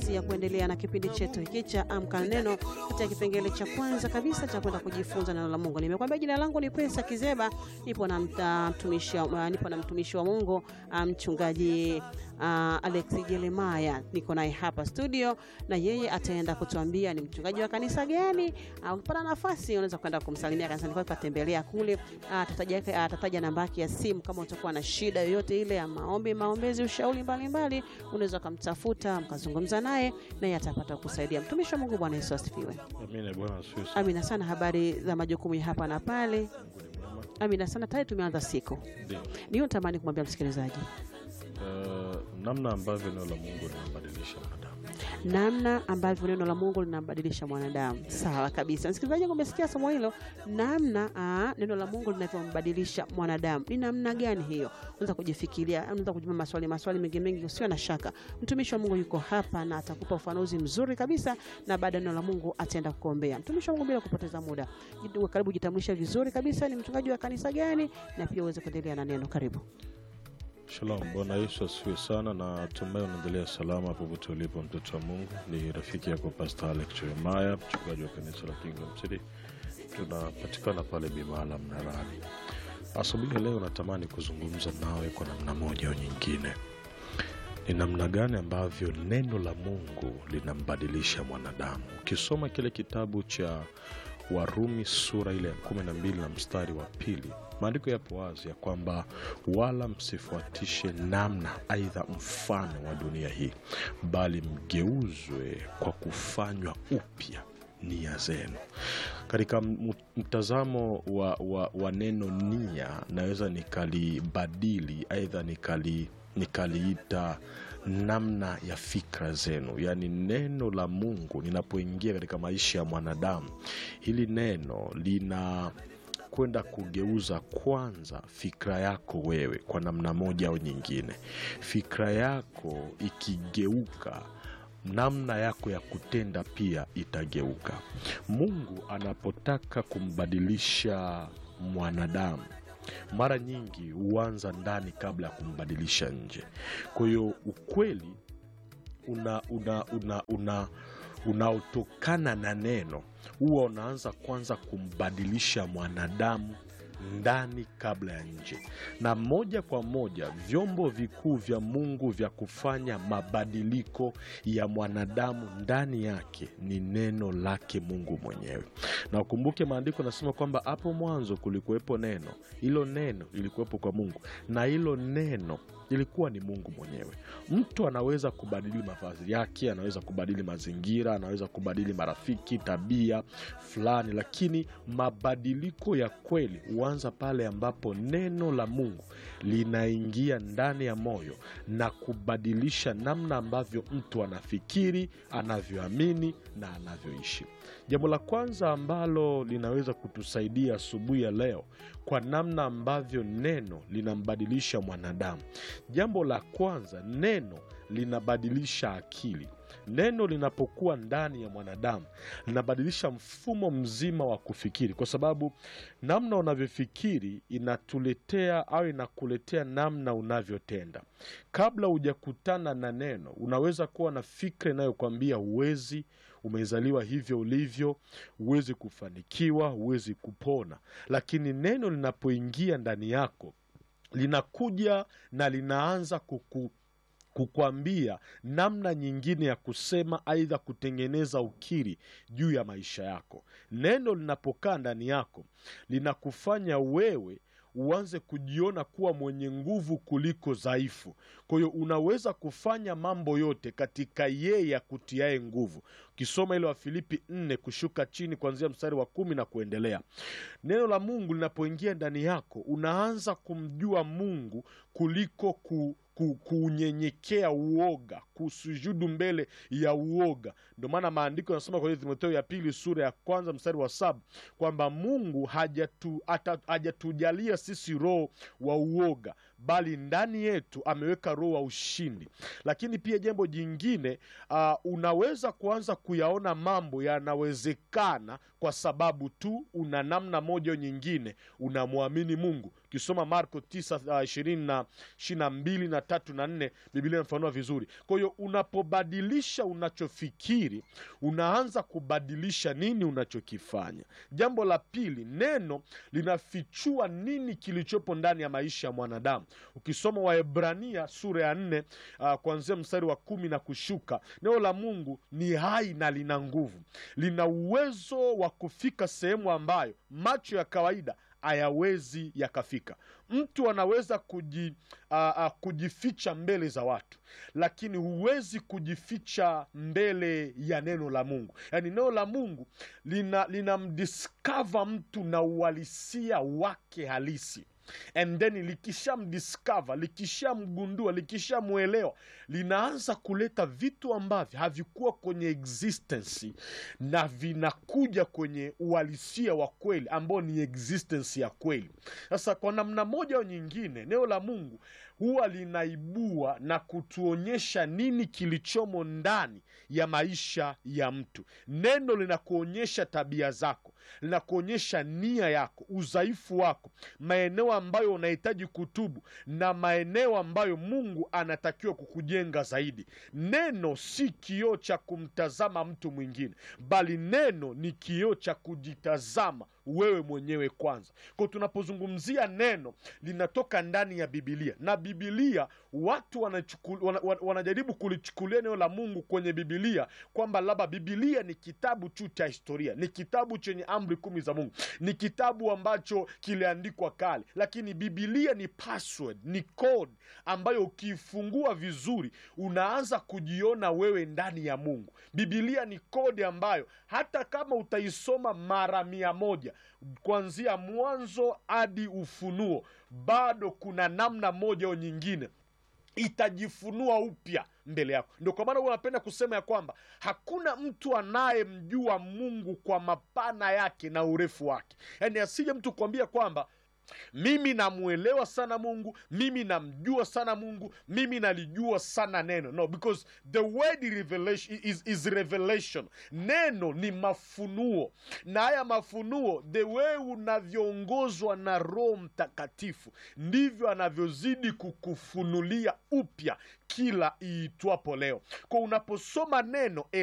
nafasi ya kuendelea na kipindi chetu hiki cha Amka na Neno katika kipengele cha kwanza kabisa cha kwenda kujifunza neno la Mungu. Nimekwambia jina langu ni Pesa Kizeba, nipo na mta- mtumishi wa- nipo na mtumishi wa Mungu ah, mchungaji ah, Alex Jeremaya, niko naye hapa studio na yeye ataenda kutuambia ni mchungaji wa kanisa gani. Ah, Ukipata nafasi unaweza kwenda kumsalimia kanisani kwake, katembelea kule. Ah, Atataja atataja namba yake ya simu kama utakuwa na shida yoyote ile ya maombi, maombezi, ushauri mbalimbali, unaweza ukamtafuta mkazungumza naye, naye atapata kusaidia. Mtumishi wa Mungu, Bwana Yesu asifiwe. Amina. Bwana asifiwe sana. Amina sana. Habari za majukumu ya hapa na pale? Mungu ni mwema. Amina sana. Tayari tumeanza siku, Ndio. niyo natamani kumwambia msikilizaji Eh, namna ambavyo neno la Mungu linambadilisha mwanadamu. namna ambavyo neno la Mungu linambadilisha mwanadamu. Sawa kabisa, msikilizaji, umesikia somo hilo, namna aa, neno la Mungu linavyombadilisha mwanadamu. Ni namna gani hiyo? Unaweza kujifikiria, unaweza kujibu maswali maswali mengi mengi, usio na shaka. Mtumishi wa Mungu yuko hapa na atakupa ufafanuzi mzuri kabisa, na baada ya neno la Mungu ataenda kuombea. Mtumishi wa Mungu, bila kupoteza muda, jitu- karibu jitambulisha vizuri kabisa, ni mchungaji wa kanisa gani, na pia uweze kuendelea na neno. Karibu. Shalom, Bwana Yesu asifiwe sana, na tumai unaendelea salama popote ulipo, mtoto wa Mungu. Ni rafiki yako Pastor Alex Jeremiah, mchungaji wa kanisa la Kingdom City. Tunapatikana pale Bimala Mnarani. Asubuhi ya leo natamani kuzungumza nawe kwa namna moja au nyingine, ni namna gani ambavyo neno la Mungu linambadilisha mwanadamu. Ukisoma kile kitabu cha Warumi sura ile ya kumi na mbili na mstari wa pili, maandiko yapo wazi ya kwamba wala msifuatishe namna aidha mfano wa dunia hii, bali mgeuzwe kwa kufanywa upya nia zenu. Katika m- mtazamo wa, wa, wa neno nia, naweza nikalibadili aidha nikali nikaliita namna ya fikra zenu, yaani neno la Mungu linapoingia katika maisha ya mwanadamu, hili neno lina kwenda kugeuza kwanza fikra yako wewe kwa namna moja au nyingine. Fikra yako ikigeuka namna yako ya kutenda pia itageuka. Mungu anapotaka kumbadilisha mwanadamu mara nyingi huanza ndani kabla ya kumbadilisha nje. Kwa hiyo ukweli una una una una unaotokana na neno huwa unaanza kwanza kumbadilisha mwanadamu ndani kabla ya nje, na moja kwa moja vyombo vikuu vya Mungu vya kufanya mabadiliko ya mwanadamu ndani yake ni neno lake Mungu mwenyewe. Na ukumbuke maandiko nasema kwamba hapo mwanzo kulikuwepo neno, hilo neno lilikuwepo kwa Mungu na hilo neno ilikuwa ni Mungu mwenyewe. Mtu anaweza kubadili mavazi yake, anaweza kubadili mazingira, anaweza kubadili marafiki, tabia fulani, lakini mabadiliko ya kweli huanza pale ambapo neno la Mungu linaingia ndani ya moyo na kubadilisha namna ambavyo mtu anafikiri, anavyoamini na anavyoishi. Jambo la kwanza ambalo linaweza kutusaidia asubuhi ya leo kwa namna ambavyo neno linambadilisha mwanadamu. Jambo la kwanza, neno linabadilisha akili. Neno linapokuwa ndani ya mwanadamu linabadilisha mfumo mzima wa kufikiri, kwa sababu namna unavyofikiri inatuletea au inakuletea namna unavyotenda. Kabla hujakutana na neno, unaweza kuwa na fikra inayokwambia huwezi, umezaliwa hivyo ulivyo, huwezi kufanikiwa, huwezi kupona. Lakini neno linapoingia ndani yako linakuja na linaanza kuku kukwambia namna nyingine ya kusema, aidha kutengeneza ukiri juu ya maisha yako. Neno linapokaa ndani yako linakufanya wewe uanze kujiona kuwa mwenye nguvu kuliko dhaifu. Kwa hiyo unaweza kufanya mambo yote katika yeye akutiaye nguvu. Ukisoma ile Wafilipi nne kushuka chini kuanzia mstari wa kumi na kuendelea, neno la Mungu linapoingia ndani yako unaanza kumjua Mungu kuliko ku ku- kuunyenyekea uoga, kusujudu mbele ya uoga. Ndio maana maandiko yanasema kwenye Timotheo ya pili sura ya kwanza mstari wa saba kwamba Mungu hajatu, ata- hajatujalia sisi roho wa uoga, bali ndani yetu ameweka roho wa ushindi. Lakini pia jambo jingine uh, unaweza kuanza kuyaona mambo yanawezekana kwa sababu tu una namna moja au nyingine unamwamini Mungu. Ukisoma Marko 9 uh, ishirini na ishirini na mbili na tatu na nne Biblia inafanua vizuri. Kwa hiyo unapobadilisha unachofikiri, unaanza kubadilisha nini unachokifanya. Jambo la pili, neno linafichua nini kilichopo ndani ya maisha ya mwanadamu. Ukisoma Waebrania sura ya nne uh, kuanzia mstari wa kumi na kushuka, neno la Mungu ni hai na lina nguvu, lina uwezo wa kufika sehemu ambayo macho ya kawaida hayawezi yakafika. Mtu anaweza kuji, uh, uh, kujificha mbele za watu, lakini huwezi kujificha mbele ya neno la Mungu. Yaani neno la Mungu lina linamdiskava mtu na uhalisia wake halisi and then likishamdiscover likishamgundua likishamwelewa linaanza kuleta vitu ambavyo havikuwa kwenye existence na vinakuja kwenye uhalisia wa kweli ambao ni existence ya kweli sasa kwa namna moja au nyingine neno la mungu huwa linaibua na kutuonyesha nini kilichomo ndani ya maisha ya mtu neno linakuonyesha tabia zako linakuonyesha nia yako udhaifu wako maeneo ambayo unahitaji kutubu na maeneo ambayo mungu anatakiwa kukujenga zaidi neno si kioo cha kumtazama mtu mwingine bali neno ni kioo cha kujitazama wewe mwenyewe kwanza kwa tunapozungumzia neno linatoka ndani ya bibilia na bibilia watu wanachukul, wana, wana, wanajaribu kulichukulia neno la mungu kwenye bibilia kwamba labda bibilia ni kitabu tu cha historia ni kitabu chenye amri kumi za mungu ni kitabu ambacho kiliandikwa kale lakini bibilia ni password ni code ambayo ukiifungua vizuri unaanza kujiona wewe ndani ya mungu bibilia ni kodi ambayo hata kama utaisoma mara mia moja kuanzia mwanzo hadi ufunuo bado kuna namna moja au nyingine itajifunua upya mbele yako ndio kwa maana huwa napenda kusema ya kwamba hakuna mtu anayemjua mungu kwa mapana yake na urefu wake yaani asije mtu kuambia kwamba mimi namwelewa sana mungu mimi namjua sana mungu mimi nalijua sana neno no because the word revelation is, is revelation neno ni mafunuo na haya mafunuo the way unavyoongozwa na roho mtakatifu ndivyo anavyozidi kukufunulia upya kila iitwapo leo kwa unaposoma neno